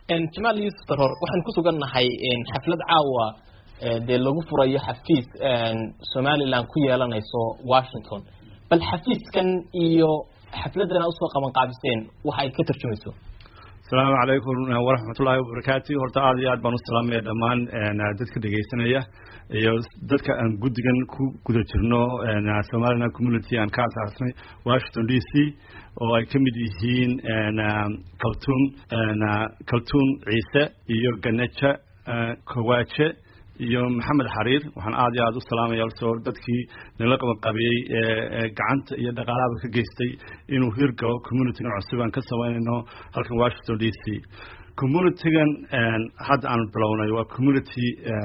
jamaal yuusuf daror waxaan ku sugannahay xaflad caawa dee lagu furayo xafiis somalilan ku yeelanayso washington bal xafiiskan iyo xafladan aad usoo qaban qaabiseen waxa ay ka tarjumayso asalaamu calaykum waraxmatullaahi wabarakaatu horta aada iyo aad baan u salaamaya dhammaan dadka dhegaysanaya iyo dadka aan guddigan ku guda jirno somaliland community aan ka asaasnay washington d c oo ay ka mid yihiin kaltuun kaltuun ciise iyo ganeja kowaaje iyo maxamed xariir waxaan aada iyo aada u salaamaya soo dadkii nala qabanqabiyey ee gacanta iyo dhaqaalahaba ka geystay inuu hirgalo communitygan cusub aan ka samaynayno halkan washington d c communitygan hadda aan bilownay waa community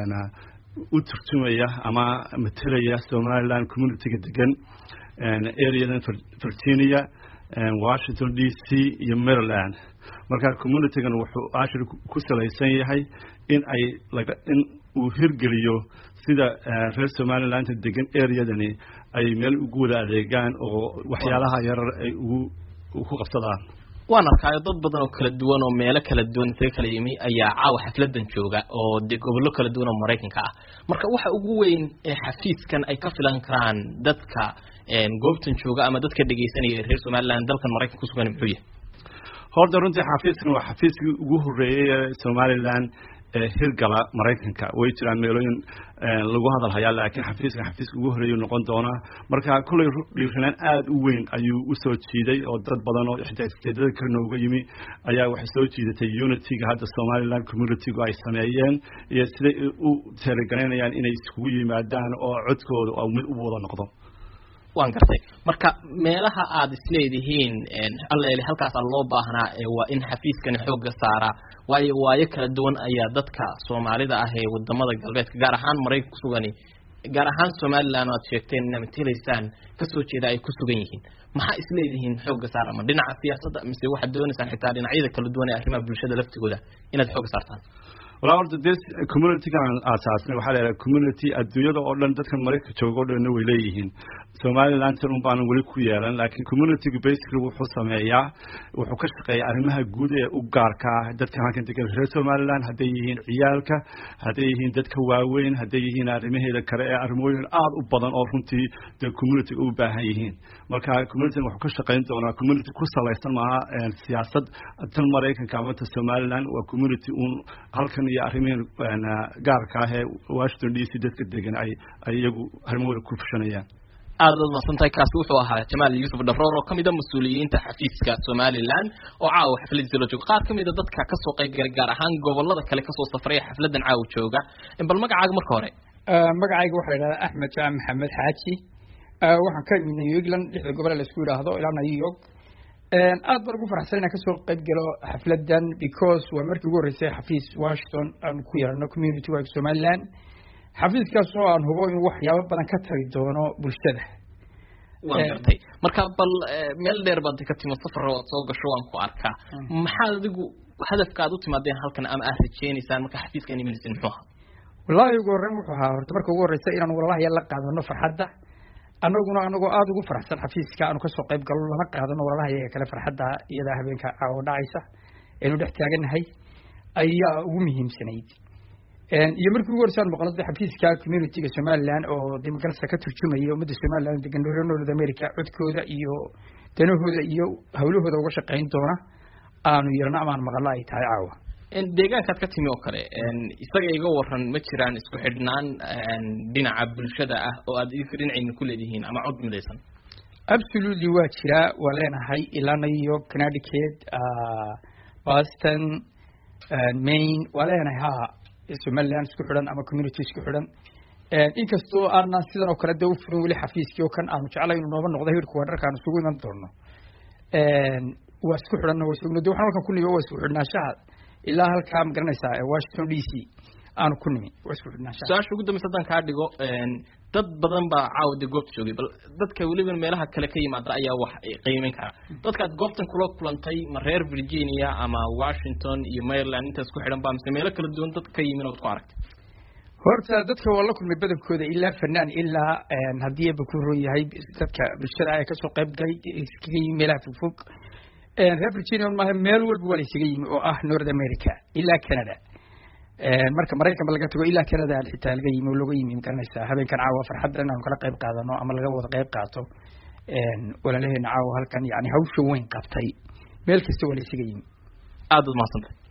u turjumaya ama matelaya somaliland communityga degan areadan virginia washington d c iyo maryland marka communitygan wuxuu ashir ku salaysan yahay in ay laga in uu hirgeliyo sida reer somaliland degan areadani ay meel ugu wada adeegaan oo waxyaalaha yarar ay ugu ku qabsadaan waan arkaayo dad badan oo kala duwan oo meelo kala duwan isaga kala yimi ayaa caawa xafladan jooga oo dee gobollo kala duwan oo maraykanka ah marka waxa ugu weyn ee xafiiskan ay ka filan karaan dadka goobtan jooga ama dadka dhegaysanaya reer somaliland dalkan maraykan kusugan muxuu yahay horta runtii xafiiskan waa xafiiskii ugu horreeyey ee somaliland hirgala maraykanka way jiraan meelooyin lagu hadal hayaa laakiin xafiiskan xafiiska ugu horreeyu noqon doonaa marka kullay dhiirranaan aada u weyn ayuu usoo jiiday oo dad badan oo xitaa isteedada ka nooga yimi ayaa waxay soo jiidatay unityga hadda somaliland communitygu ay sameeyeen iyo siday u teeragaraynayaan inay iskugu yimaadaan oo codkooda oo mid u wada noqdo waan gartay marka meelaha aad isleedihiin alleele halkaasaa loo baahnaa waa in xafiiskani xoogga saaraa waayo waayo kala duwan ayaa dadka soomaalida ah ee wadamada galbeedka gaar ahaan maraykan kusugani gaar ahaan somaliland aad sheegteen inaad matelaysaan kasoo jeeda ay ku sugan yihiin maxaa isleedihiin xoogga saar ama dhinaca siyaasadda mise waxaad doonaysaan xitaa dhinacyada kala duwan ee arrimaha bulshada laftigooda inaad xoogga saartaan walaa horta dee communitygan aan aasaasnay waxaa leedahay community adduunyada oo dhan dadkan maraykanka jooga o dhanna way leeyihiin somalilandtan un baanan weli ku yeelan laakiin communityga basically wuxuu sameeyaa wuxuu ka shaqeeya arrimaha guud ee u gaarka ah dadka halkan degan reer somaliland hadday yihiin ciyaalka hadday yihiin dadka waaweyn hadday yihiin arrimaheeda kale ee arrimooyin aada u badan oo runtii dee communityga u baahan yihiin marka communitygan wuxuu ka shaqeyn doonaa community ku salaysan maaha siyaasad tan maraykanka ama ta somaliland waa community un halkan iyo arrimihii gaarka ah ee washington d c dadka degan ay ay iyagu arrimahooda ku fushanayaan aada baad mahadsantahay kaasi wuxuu ahaa jamaal yuusuf dharoor oo kamid a mas-uuliyiinta xafiiska somaliland oo caawa xafladiisa la jooga qaar kamid a dadka kasoo qayb galay gaar ahaan gobolada kale kasoo safray xafladan caawa jooga bal magacaaga marka hore magacayga waxaa yidhahdaa axmed jaam maxamed xaaji waxaan ka imid new england lixda gobole laisku yidhaahdo ilaa new york aad baan ugu faraxsan inaan kasoo qayb galo xafladan because waa markii ugu horreysay xafiis washington aan ku yeelano community wag somaliland xafiiskaas oo aan hubo in waxyaabo badan ka tari doono bulshada waan gartay marka bal meel dheer baad ka timo safar waad soo gasho waan ku arkaa maxaad adigu hadafka aad u timaadeen halkan ama aad rajeynaysaan marka xafiiskan imanaysin muxuu ahaa wallaahi ugu horreyn wuxuu ahaa horta marka ugu horreysa inaan walalaha la qaadano farxadda annaguna anagoo aada ugu faraxsan xafiiska aanu kasoo qayb galno lana qaadano walalaha iyaga kale farxadda iyadaa habeenka caawo dhacaysa aynu dhex taaganahay ayaa ugu muhiimsanayd iyo markii ugu horeysaan maqlada xafiiska communityga somaliland oo dimuqrasa ka turjumaya ummadda somaliland degan reer north america codkooda iyo danahooda iyo hawlahooda uga shaqeyn doona aanu yeelno amaan maqlo ay tahay caawa deegaankaad ka timi oo kale isaga iga waran ma jiraan isku xidhnaan dhinaca bulshada ah oo aad idinka dhinacayna ku leedihiin ama cod midaysan absolutely waa jiraa waa leenahay ilaa new york connecticut boston maine waa leenahay ha somaliland isku xidhan ama community isku xidhan inkastoo aanan sidan oo kale de u furin weli xafiiskii oo kan aanu jeclay inuu nooba noqdo hirka waa dharka aan isugu iman doono waa isku xidhanna waa isugno de waxaan halkan ku nimi waa isku xidhnaanshaha ilaa halkaa ma garanaysaa washington d c aanu ku nimi waa isku xidhnaanshaha su-aasha ugu dambeysa haddaan kaa dhigo dad badan baa caawa dee goobta joogay bal dadka weliba meelaha kale ka yimaada ayaa wax qiimeyn kara dadkaad goobtan kula kulantay ma reer virginia ama washington iyo maryland intaas ku xidhan ba mise meelo kala duwan dad ka yimin ood ku aragtay horta dadka waa la kulmay badankooda ilaa fanaan ilaa haddii aba ku roon yahay dadka bulshada ay kasoo qayb galay iskaga yimi meelaha fogfog reer virginia maaha meel walba waa la isaga yimi oo ah north america ilaa canada marka maraykanba laga tago ilaa canada xitaa laga yimi oo looga yimi magaranaysaa habeenkan caawa farxadda inaanu kala qayb qaadano ama laga wada qayb qaato walaalaheena caawa halkan yani hawsha weyn qabtay meel kasta waa la isaga yimi aada ud mahadsantay